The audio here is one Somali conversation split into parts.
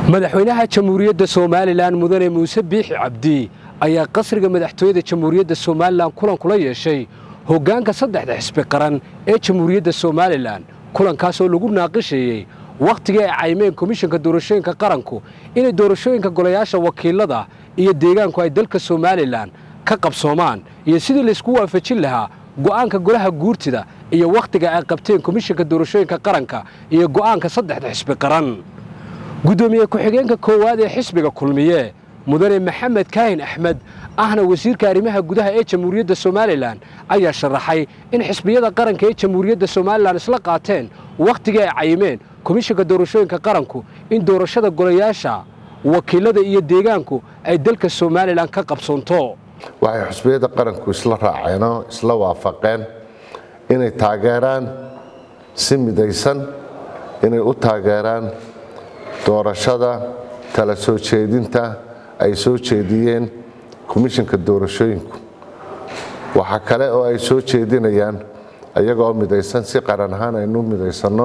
madaxweynaha jamhuuriyadda somalilan mudane muuse biixi cabdi ayaa qasriga madaxtooyada jamhuuriyadda somalilan kulan kula yeeshay hoggaanka saddexda xisbi qaran ee jamhuuriyadda somalilan kulankaas oo lagu naaqisheeyey wakhtigii ay caymeen komishanka doorashooyinka qaranku inay doorashooyinka golayaasha wakiilada iyo deegaanku ay dalka somalilan ka qabsoomaan iyo sidii laysku waafajin lahaa go'aanka golaha guurtida iyo wakhtiga ay qabteen komishanka doorashooyinka qaranka iyo go'aanka saddexda xisbi qaran guddoomiye ku-xigeenka koowaad ee xisbiga kulmiye mudane maxamed kaahin axmed ahna wasiirka arrimaha gudaha ee jamhuuriyadda somalilan ayaa sharaxay in xisbiyada qaranka ee jamhuuriyadda somalilan isla qaateen wakhtigii ay cayimeen komishanka doorashooyinka qaranku in doorashada golayaasha wakiilada iyo deegaanku ay dalka somalilan ka qabsoonto waxay xusbiyada qaranku isla raaceenoo isla waafaqeen inay taageeraan si midaysan inay u taageeraan doorashada tala soo jeedinta ay soo jeediyeen komishanka doorashooyinku waxaa kale oo ay soo jeedinayaan iyagoo midaysan si qaran ahaan aynu midaysanno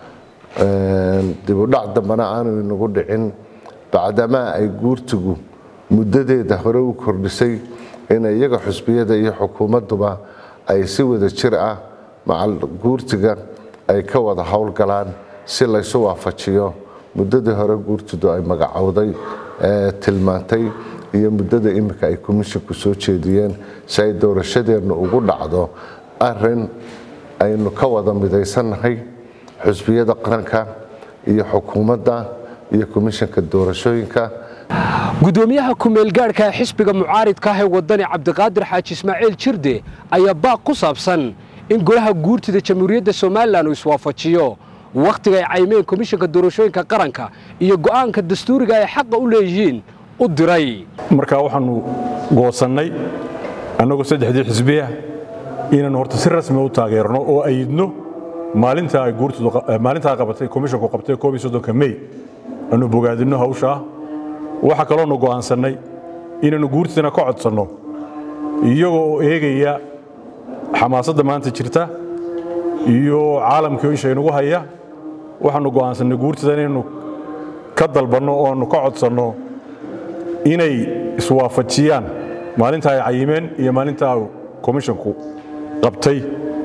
dibudhac dambana aanu inagu dhicin bacdamaa ay guurtigu muddadeeda hore u kordhisay in iyaga xusbiyada iyo xukuumadduba ay si wada jir ah macal guurtiga ay ka wada howlgalaan si laysu waafajiyo muddadii hore guurtidu ay magacowday ee tilmaantay iyo muddada imika ay komishinku soo jeediyeen si ay doorashadeennu ugu dhacdo arin aynu ka wada midaysannahay xusbiyada qaranka iyo xukuumadda iyo komishanka doorashooyinka guddoomiyaha kumeelgaadhka xisbiga mucaaridka ah ee wadani cabdiqaadir xaaji ismaaciil jirde ayaa baaq ku saabsan in golaha guurtida jamhuuriyadda somalilan uu iswaafajiyo wakhtiga ay caymeen komishanka doorashooyinka qaranka iyo go'aanka dastuuriga ay xaqa u leeyihiin u diray markaa waxaannu goosannay annagoo saddexdii xisbiya inaannu horta si rasmi u taageerno oo ayidno maalintaa ay guurtidumaalintaa qabatay komishanku qabtay koob iyo soddonka mey aanu bogaadinno hawshaa waxaa kaloonu go'aansannay inaannu guurtidana ka codsanno iyagoo oo eegaya xamaasadda maanta jirta iyo caalamkii insha inugu haya waxaannu go'aansannay guurtida inaynu ka dalbanno oo aanu ka codsanno inay iswaafajiyaan maalinta ay cayimeen iyo maalintaa komishanku qabtay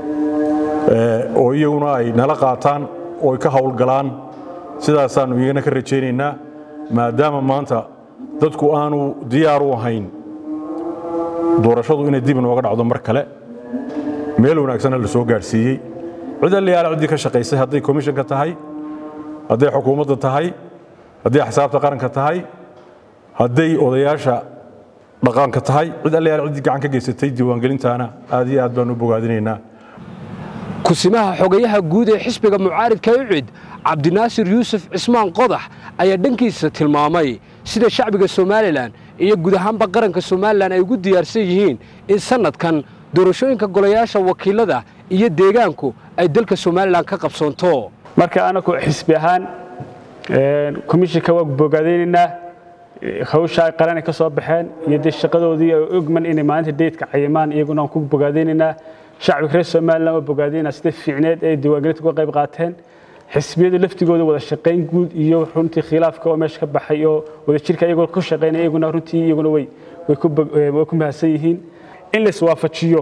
oo iyaguna ay nala qaataan oo ay ka howlgalaan sidaasaannu iyagana ka rajaynaynaa maadaama maanta dadku aanu diyaar u ahayn doorashadu inay dib inooga dhacdo mar kale meel wanaagsanna la soo gaadhsiiyey cid allayaala ciddii ka shaqaysay hadday komishanka tahay hadday xukuumadda tahay hadday axsaabta qaranka tahay hadday odayaasha dhaqaanka tahay cid allayaala ciddii gacan ka geysatay diiwaangelintaana aad iyo aad baan u bogaadinaynaa kusimaha xogayaha guud ee xisbiga mucaaridka ucid cabdinaasir yuusuf cismaan qodax ayaa dhankiisa tilmaamay sida shacbiga somalilan iyo guud ahaanba qaranka somalilan ay ugu diyaarsan yihiin in sannadkan doorashooyinka golayaasha wakiilada iyo deegaanku ay dalka somalilan ka qabsoonto marka anaku xisbi ahaan komishinka waa bogaadaynaynaa hawsha ay qaranay ka soo baxeen iyo dee shaqadoodii ay ogman inay maalinta deydka cayimaan iyaguna aan ku bogaadaynaynaa shacbiga reer somalilan waa bogaadaynaa sida fiicneed ay diiwaangelinta uga qayb qaateen xisbiyadu laftigooda wada shaqayn guud iyo runtii khilaafka oo meesha ka baxay oo wadajirka iyagoo ku shaqaynaya iyaguna runtii iyaguna way ku mahadsan yihiin in la iswaafajiyo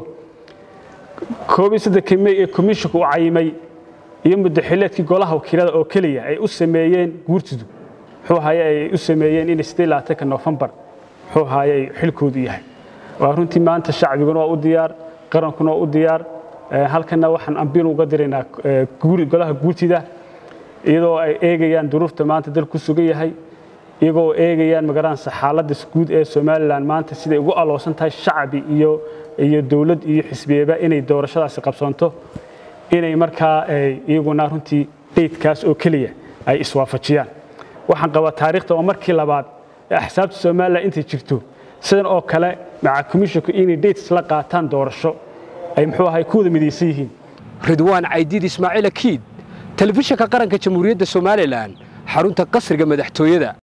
koob iyo soddonka mey ee komishinku u cayimay iyo muddaxileedkii golaha wakiilada oo keliya ay u sameeyeen guurtidu muxuu ahaye ay u sameeyeen in sidee labaatanka noofembar muxuu ahaye ay xilkoodu yahay waa runtii maanta shacbiguna waa u diyaar qarankuna waa u diyaar halkana waxaan ambiin uga diraynaa golaha guurtida iyadoo ay eegayaan duruufta maanta dal ku sugan yahay iyagoo eegayaan magaranaysa xaaladda guud ee somalilan maanta siday ugu aloosan tahay shacbi iyo iyo dowlad iyo xisbiyeba inay doorashadaasi qabsoonto inay markaa iyaguna runtii deydkaas oo keliya ay iswaafajiyaan waxaan qabaa taariikhda oo markii labaad ee axsaabta somalilan intay jirto sidan oo kale maca komishinku inay deyd isla qaataan doorasho ay muxuu ahay ku wada midaysan yihiin ridwaan caydiid ismaaciil akiid telefishinka qaranka jamhuuriyadda somalilan xarunta qasriga madaxtooyada